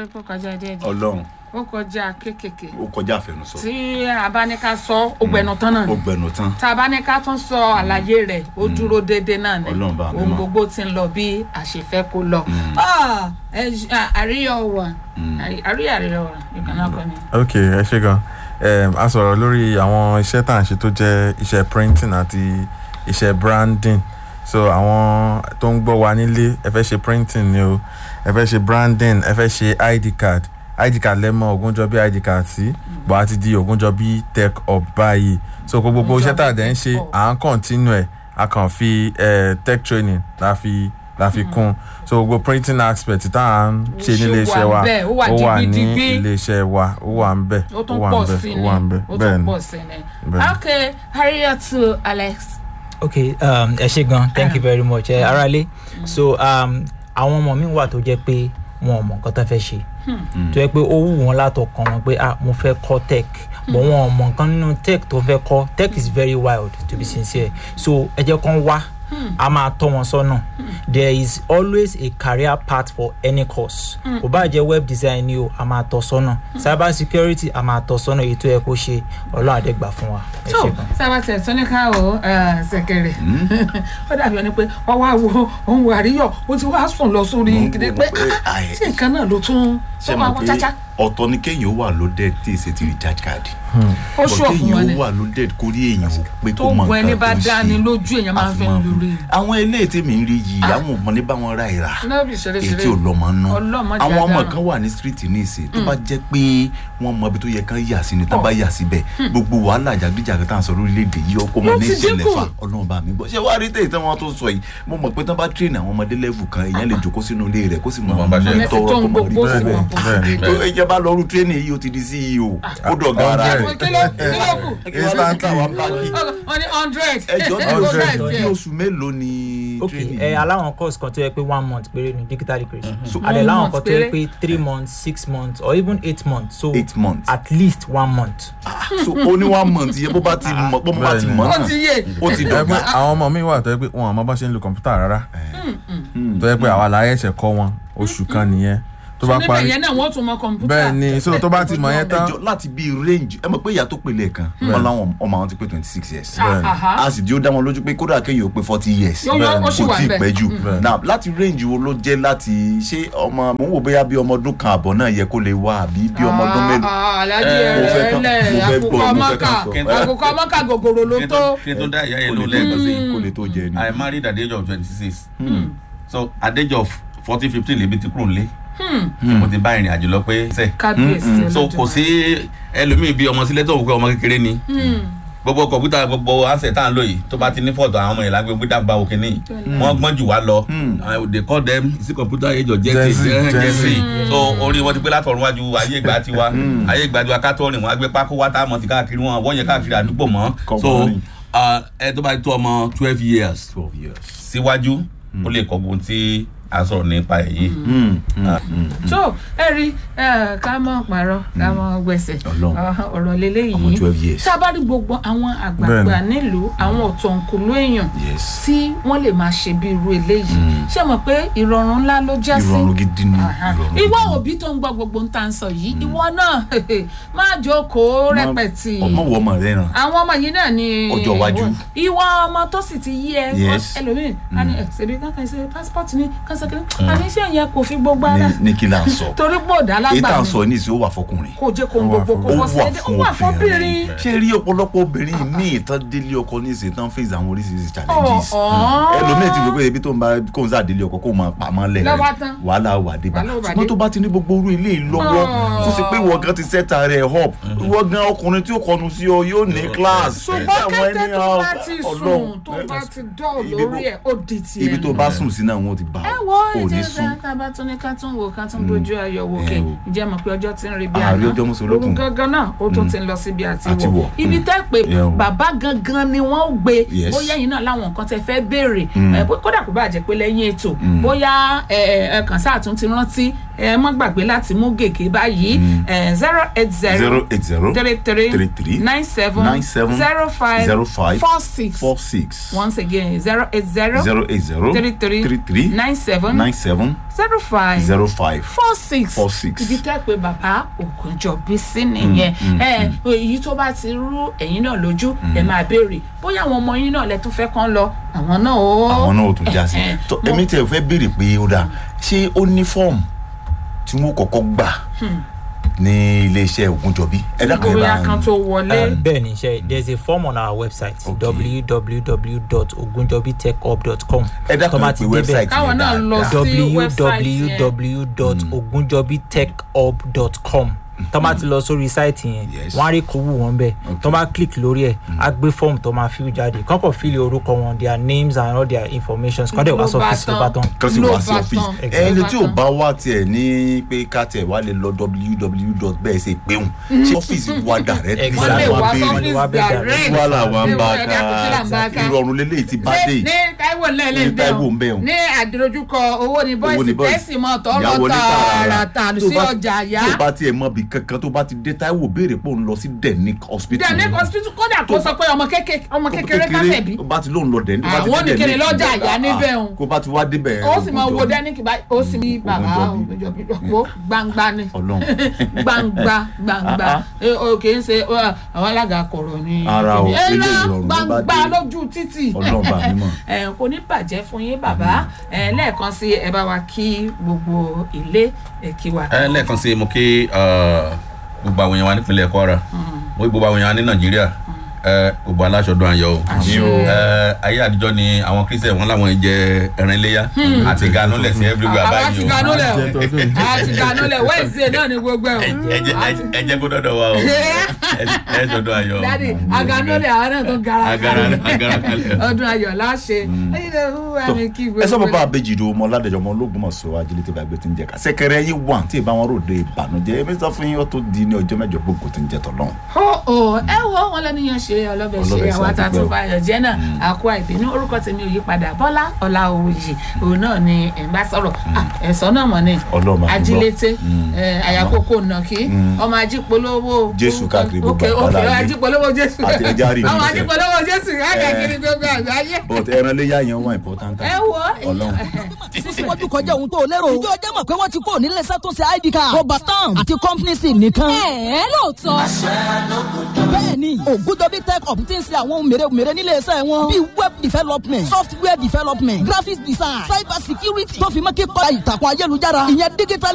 rí pé ó kọjá díẹ̀ díẹ̀ ọlọ́run ó kọjá kéékèèké ó kọjá àfẹnusọ tí abáníká sọ ó gbẹnu tán náà ó gbẹnu tán tá a bá ní ká tún sọ àlàyé rẹ̀ ó dúró déédéé náà ni Ọlọ́run bá mi ohun mọ̀. gbogbo ti ń lọ bí àṣefẹ́ kó lọ. Ah, ẹ j- ah, àríyá wà àríyá àríyá wà ìkànnà kan ni. ok ẹ ṣe gan um, a sọ̀rọ̀ lórí àwọn iṣẹ́ tá à ń ṣe tó jẹ́ iṣẹ́ printing àti iṣẹ́ branding so àwọn tó ń gbọ́ wa nílé ẹ fẹ́ ṣe printing ni o ẹ fẹ́ ṣe branding ẹ fẹ́ ṣe id card id card lẹ́mọ̀ Ògúnjọ́bí id card sí bọ́ a ti di Ògúnjọ́bí tech up báyìí so kó gbogbo iṣẹ́ tá a dẹ̀ ń ṣe à ń continue ẹ̀ a kàn fi eh, tech training la fi la fi kún so gbogbo printing aspect tá à ń ṣe Ó ṣe nílé iṣẹ́ wà wa ńbẹ̀, ó wà ó wà ní digbídigbí. ilé iṣẹ́ wa ó wà ń bẹ̀ ó tún wà pọ̀ ń bẹ̀ sí ó ni wà ń bẹ̀ ó bẹ́ẹ̀ tún ni pọ̀ sí ni. bẹ́ẹ̀ ni. ok Harriet Alex. okay um, ẹ ṣe gan thank you very much ẹ aráalé so um, àwọn ọmọ mi wà tó jẹ́ pé wọn ò mọ nǹkan tó fẹ́ ṣe tó yẹ pé ó wù wọ́n látọkàn wọn pé ah mo fẹ́ kọ́ tech but wọn ò mọ nǹkan nínú tech tó fẹ́ kọ́ tech is very wild to be sincere so ẹ jẹ́ kán wá a máa tọ́ wọn sọ́nà there is always a career path for any course kò bá jẹ́ web design ni o a máa tọ́ sọ́nà cyber security a máa tọ́ sọ́nà èyí tó yẹ kó ṣe ọlọ́run àdẹ́gbà fún wa ẹ tó ṣe gan. sábà tẹ̀ tó ní ká o ṣẹ̀kẹ̀rẹ̀ ó dàbí ẹni pé wọ́n wá wo òun wà àríyọ̀ ó ti wá sùn lọ sórí Mo ń gidi wò pé pé, ah, ai, ṣé nǹkan náà ló tún ṣe tó mọ̀ máa wọ́n pé cháchá ọ̀tọ̀ ni kéèyàn ó wà loaded tí èsì ti recharge card ó But ṣùọ̀ fún wọn kéèyàn ni ó wà loaded kórí èèyàn ò pé tó kó mọ gun ẹni nǹkan bá tó ń dá ṣe. ni lójú èèyàn máa ń Àfi fẹ́ máa- lórí àwọn eléyìí tí mi ń rí yìí àwọn ò mọ ní bá wọn ra ìrà lọ́bì ṣeré èyí ṣeré tí ò lọ́mọ nú Ọlọ́mọ jẹ́ àwọn ọmọ àdáràn. kan wà ní street ní ìsìn tó bá jẹ́ pé wọ́n mọ ibi tó yẹ kán yà sí ni tán bá yà síbẹ̀ gbogbo wàhálà jàgídíjàgá tá à ń sọ lórílẹ̀‐èdè yìí ọkọ mọ Wọ́n ní ti ìṣẹ̀lẹ̀ dínkù. fa ọlọ́run bá mi gbọ́ ṣé wàá rí tèyí tí wọ́n tó sọ yìí mo mọ̀ pé tán bá train àwọn ọmọdé level kan èèyàn lè jókòó sínú ilé rẹ̀ kó sì mọ Wọ́n bá ṣe Ọ̀nà ti tọrọ tó ń kó mọ rí gbogbo sí bẹ́ẹ̀ wọn bẹ́ẹ̀ bó ni. sì ẹ jẹ́ bá lọ rú training yìí ó ti di CEO ó dọ̀gá ara Hundred. rẹ̀ kí ló kí ló kù instantly wọ́n ní hundred ẹjọ́ bí Hundred. oṣù bí oṣù mélòó ni ok training ẹ yìí? aláwọn course kan tó yẹ pé one month péré ni digital literacy So- àdè One láwọn month kan tó yẹ péré? pé three months six months or even eight months so eight months at least one month. so ó ní one month yẹ bó bá ti mọ̀ bó bá ti Bẹ́ẹ̀ni. mọ̀ ó náà ti yé ó ti ẹ pé dọ̀gá àwọn ọmọ mi wà tó yẹ pé wọn àmọ́ bá ṣe ń lo kọ̀ǹpútà rárá tó yẹ pé àwa la ẹ̀ṣẹ̀ kọ́ wọn oṣù kan nìyẹn tó bá níbẹ̀ parí yẹn náà wọ́n tún mọ kọ̀ǹpútà bẹ́ẹ̀ ni so tó bá ti mọ̀ yẹn tán ẹjọ́ láti bí range ẹ mọ̀ pé ìyá tó pèlè kan wọn láwọn ọmọ àwọn ti pé twenty six years Bẹ́ẹ̀ni. Àhá. a sì di ó dá wọn lójú pé kódà kéèyàn ó pé forty years Yóò yọ, ó sì kò wà tí ì ńbẹ̀. pẹ́ jù Bẹ́ẹ̀ni. now láti range wo ló jẹ́ láti ṣé ọmọ mò ń wò bóyá bí ọmọ ọdún kan àbọ̀ náà yẹ kó lè wá àbí bí ọmọ ọdún mélòó Ah, alájí Eh, mo fẹ́ ẹ̀rẹ́ kàn- lẹ̀ mo fẹ́ àkùkọ gbọ́, mo fẹ́ mọ́kà kàn sọ. àkùkọ mọ́kà gògòrò ló kí tó tó kí tó dá ìyá yẹn ló lẹ́ẹ̀kan sí kó lè tó jẹ ni i married at the age of twenty six so at the age of fourteen fifteen lèmi ti kúrò nílé mo ti bá ìrìn àjò lọ pé sẹ kábíyèsí so kò sí ẹlòmíì bí ọmọ sílẹ̀ tó wù pé ọmọ kékeré ni gbogbo kọ̀mpútà gbogbo asset tá à ń lò yìí tó bá ti ní fọ́ọ̀tù àwọn ọmọ yẹn lágbègbè gbé dàgbà òkè ní wọ́n gbọ́n jù wá lọ Uh, they call them sí kọ̀mpútà age of Gen Gen Z, Z Gen Gen Z. Z so orí wọn ti pé látọ̀run wájú ayé ìgbà tiwa ayé ìgbà tiwa ká tó rìn wọn á gbé pákó wá tá a mọ̀ ti káàkiri wọn wọ́n yẹn káàkiri àdúgbò mọ́ Kọ́ so mọ́ rìn. uh, ẹ tó bá tó ọmọ twelve years twelve years. síwájú ó lè kọ́ gbóhùn tí a sọ̀rọ̀ nípa ẹ̀ yìí. Mm, mm, mm. tó ẹ rí ẹ, ká mọ̀ parọ́ ká mọ̀ gbẹ̀sẹ̀ Ọlọ́run. Ah, ọ̀rọ̀ lélẹ́yìí ọmọ twelve years. tá a bá rí gbogbo àwọn àgbààgbà Bẹ́ẹ̀ni. nílùú àwọn ọ̀tọ̀nkùlú èèyàn yes tí wọ́n lè máa ṣe bí irú eléyìí ṣé mọ̀ pé ìrọ̀rùn ńlá ló já sí ìrọ̀rùn gidi ni Aha. ìrọ̀rùn ìwọ gidi ni. òbí tó ń gbọ́ gbogbo ń tà ń sọ yìí ìwọ náà máa jókòó rẹpẹtì ọmọ wọ ọmọ rẹ ràn àwọn ọmọ yìí náà ni Ọjọ́ iwájú. ìwọ ọmọ tó sì ti yí ẹ Yes. ẹlòmíì a ní ẹ ṣèbí kankan ṣe passport ni kankan kiri àní iṣẹ́ yẹn kò fi gbogbo ara ní- ní kí là ń sọ torí pé òdà èyí tá lágbà à ń ni sọ ní ìsìn ó wà fọkùnrin kò jẹ́ kó ń Ó wà gbogbo fún- kó ó wọ́n wà ṣe ó fún wà fún obìnrin. obìnrin ṣé rí ọ̀pọ̀lọpọ̀ obìnrin míì tán délé ọkọ ní ìsìn tán face àwọn oríṣiríṣi challenges Ọ̀ọ́. ẹlòmíì ti rò pé ebi tó ń bá kó ń sàdélé ọkọ kó máa pamọ́ lẹ̀ Lọ́wọ́ tán. wàhálà wà dé bá Wàhálà wà dé. ṣùgbọ́n tó bá ti ní gbogbo orú ilé yìí lọ́wọ́ Ọ̀ọ́. tó ṣe pé ìwọ gan ti sẹ́ta rẹ̀ up ìwọ gan ọkùnrin tí ó kọnu sí ọ yóò ní class ṣùgbọ́n Àwọn kété ẹni tó àwọn- bá ti Ọlọ́run. sùn tó bá ti dọ̀ Ibi lórí bó- ẹ̀ ó di tiẹ̀ ibi tó nù. bá sùn sí náà wọn ti bá ẹ ọ wo ò ní ìjẹ́ sùn ká bá tún ní ká tún wò ká tún bójú ayọ̀ wò Ẹ kè o. ìjẹ́ mọ̀ pé ọjọ́ ti ń rí bí Ààrẹ àná ọjọ́ mùsùlùkùn. òun gangan náà ó tún ti ń lọ síbi àti Àti wọ̀ wọ̀. ibi tẹ́ pé Ẹ o. bàbá gangan ni wọ́n ó gbé Yes. bóyá yìí náà láwọn nǹkan tẹ́ fẹ́ béèrè ẹ, bó- kódà kó bá jẹ́ pé lẹ́yìn ètò bóyá ẹ ẹ kàn sáà tún ti rántí ẹ mọ́ gbàgbé láti mú gègé báyìí zero eight zero zero eight zero three three three three nine seven nine seven zero five zero five four six four six once again zero eight zero zero eight zero three three three three nine seven nine seven zero five zero five four six four six. ibi tẹ́ pé bàbá ògùnjọ́bí sí nìyẹn ẹ èyí tó bá ti rú ẹ̀yin náà lójú ẹ máa béèrè bóyá àwọn ọmọ yín náà lẹ tún fẹ́ kán lọ àwọn náà ó àwọn náà ò tún já sí Eh, tó mo- èmi tẹ fẹ́ béèrè pé ó dáa ṣé ó ní fọ́ọ̀mù tí wọ́n kọ́kọ́ gbà ní iléeṣẹ́ Ògúnjọbí ẹ dákun ẹ bóyá bá kan tó wọlé bẹ́ẹ̀ ni ṣe there is a form on our website Okay. www.ogunjobitechhub.com ẹ dákun tó bá ẹ ti pé débẹ̀ wẹ́bsáìtì Káwọn yẹn náà lọ dáadáa sí- website www.ogunjobitechhub.com tó bá ti lọ sórí sáìtì yẹn Yes. wọ́n á rí kówó wọn bẹ́ẹ̀ tó bá click lórí ẹ̀ á gbé fọ́ọ̀mù tó máa fill jáde kọ́kọ́ fill orúkọ wọn their names and all their information kọ́dẹ̀ wá Ló bá sọ́fíìsì ló bá tán. kan sì Ló wá sí bá ọ́fíìsì tán. ẹni tí ò Ló bá bá wá tiẹ̀ ní pé ká tiẹ̀ wá lè lọ www bẹ́ẹ̀ ṣe péhùn ṣé ọ́fíìsì wa direct Exactly. wọ́n lè wá Wọ́n lè sọ́fíìsì wá bẹ́ẹ̀ direct wàhálà wa ń bá Ẹ dákun, kí là ń bá a ká? ìrọ̀rùn lélẹ́yìí ti bá dé ní ní Táíwò lẹ́lẹ́ Ní Táíwò ń bẹ̀ ọ́n. ní àdìrójúkọ owó ni Owó bọ́ìsì ni boys. tẹ́sì mọ́ tọ́ Ìyá lọ wọlé tààràtà Tó sí bá- ọjà yá tó bá tiẹ̀ mọ bí kankan tó bá ti dé Táíwò béèrè pé òun lọ sí Denic hospital dẹ̀ ní hospital kódà kó sọ pé ọmọ kékeré ọmọ kékeré káfẹ́ bí ó bá ti lóun lọ dẹ̀ Àwọn nìkéde lọ́jà àyà níbẹ̀ òun. kó bá ti wá débẹ̀ ó sì máa wo Ògúnjọbí. dẹ́nìkì báyìí ó sì ní bàbá Ògúnjọbí. ògbójọbí gbangba ni Ọlọ́run gbangba gbangba Ah, Eh, o kì í ṣe uh, àwọn alága kọ̀rọ̀ ni Ara o, ẹ eléyìí lọ ìrọ̀rùn ló bá gbangba dé. lójú títì Ọlọ́run bá mi mọ̀. ẹ kò ní bàjẹ́ fún yín bàbá ẹ lẹ́ẹ̀kan sí ẹ bá wa kí gbogbo ilé ẹ kí wa. ẹ lẹ́ẹ̀kan sí mo kí uh, gbogbo àwọn èèyàn wa nípínlẹ̀ Kwara mo kí gbogbo àwọn èèyàn wa ní Nàìjíríà ẹ gbogbo aláṣọdún ayọ̀ o Àṣẹ. ẹ ayé àtijọ́ ni àwọn Christian wọn làwọn jẹ ẹran iléyà àti ganu lẹ̀ sí everywhere àwa báyìí ti o ganú lẹ̀ Jẹ́ tọdún yìí. o àwa ti ganú lẹ̀ Wednesday náà ni gbogbo ẹ̀ o. ẹ jẹ́- ẹ jẹ́- ẹ jẹ́ kó dọ́dọ̀ wa o ẹ- ẹ ṣọdún ayọ̀ o. dadi aganole àwọn náà tó gara Agara agara kalẹ̀. ọdún ayọ̀ láṣẹ ẹyin náà wúwa mi kí gbogbo ẹ sọ bàbá àbèjì ìdòwò ọmọ ọládẹjọ ọmọ ológun mọ sọ ajílẹ tí gbàgbé ti ń jẹ ká sẹkẹrẹ yín wà tí ìbá wọn ròde ìbànújẹ́ èmi sọ fún yín ó tó di ní ọjọ́ mẹ́jọ gbogbo tí ń jẹ tọlọ́run. ó ó ẹ wo wọn lẹ́nìyàn ṣe ọlọ́bẹ̀ ṣe Ọlọ́bẹ̀ ṣe àwọn àti àtàtún pẹ́ o. báyọ̀ jẹ́ náà àkó àìbínú orúkọ tèmi ò yí padà bọ́lá ọ̀làwòyè òun náà ni ẹ̀ ń bá sọ̀rọ̀ Ah, ẹ̀sọ́ náà mọ̀ ni Ọlọ́run máa ń gbọ́. ajílété Mm. ẹ̀, àyàkókò nàkí ọmọ ajípolówó Jésù káàkiri gbogbo ok ok àgbáláyé. ajípolówó jésù Àti ẹja rí ọmọ ìgbésẹ̀. ajípolówó jésù káàkiri gbogbo àgbáyé but ẹran léyà yẹn wà important. ẹ wo Ọlọ́run. síwájú kọjá ohun tó lérò. ìjọ ọjọ́ mọ̀ pé wọ́n ti kúrò nílé iṣẹ́ tó ṣe id card. rọba stamp àti company sim nìkan. ẹ lóòótọ́ bẹ́ẹ̀ni ògùdọ́bí tech up ti ń ṣe àwọn ohun mèremère nílé iṣẹ́ wọn. bíi web development software development graphics design cyber security tó fi mọ́ kíkọ́ ìtàkùn ayélujára ìyẹn digital